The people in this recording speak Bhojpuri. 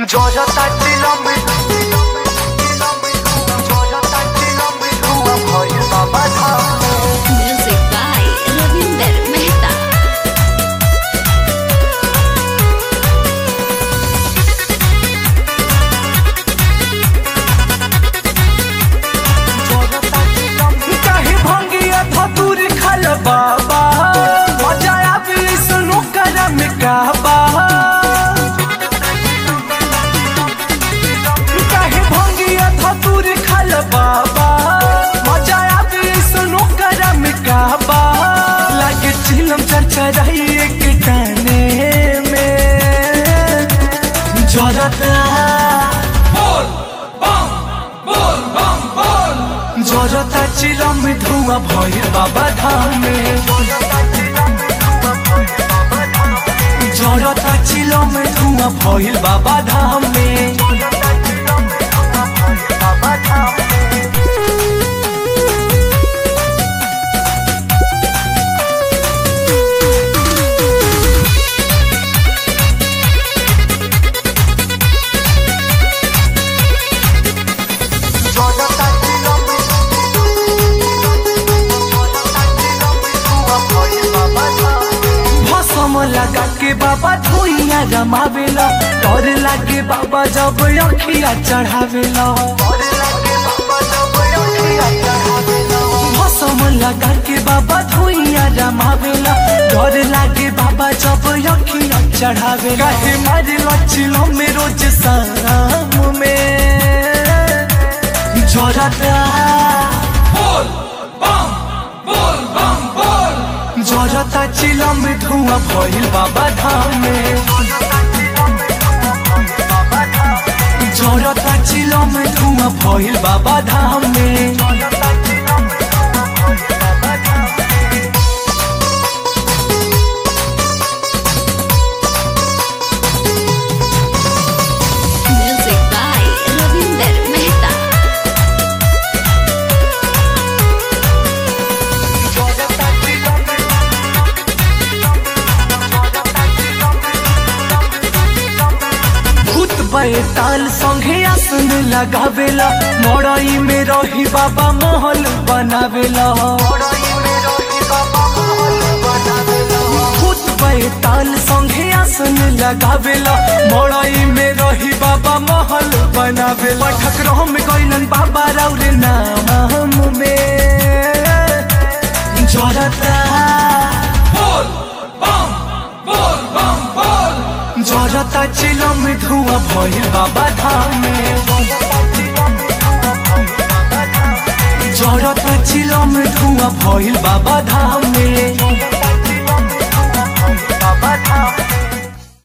জড়তা চিলম্বে জড়তা চিলম্বে ধুয়া ভয় বাবা ধাম Music by Ravinder Mehta. জড়তা চিলম্বে काहे भंगिया धतूर खल बाबा मजा आवी सुनो करम कहबा काहे भंगिया धतूर खल बाबा मजा आवी सुनो करम कहबा लगे चिलम चरचराई एक टाने में जरता जरता चिलम धुआं भइल बाबा धाम में जरता चिलम धुआं भइल बाबा धाम में বাবা ধাম জড়তা চিলম্বে জড়তা চিলম্বে ধুয়া ভয় বাবা ধাম भसम लगा के बाबा धुइया रमावेला डर लागे बाबा जब अखिया चढ़ावेला और लगे बाबा जब अखिया चढ़ावेला भसम लगा के बाबा धुइया रमावेला डर लागे बाबा जब अखिया चढ़ावेला काहे मारे लचिलो में रोज शाम में जरता जरता चिलम धुआं भइल बाबा धाम में जरता चिलम धुआं भइल बाबा धाम में Music by Ravinder Mehta. भूत बैताल संगे आसन लगावेला मड़ई में रही बाबा महल बनावेला भूत बैताल संगे आसन लगावेला मड़ई में रही बाबा महल बनावेला पठक रहम गइलन बाबा राउरे नाम में जरता जरता चिलम धुआं भइल बाबा धाम में जरता चिलम धुआं भइल बाबा धाम में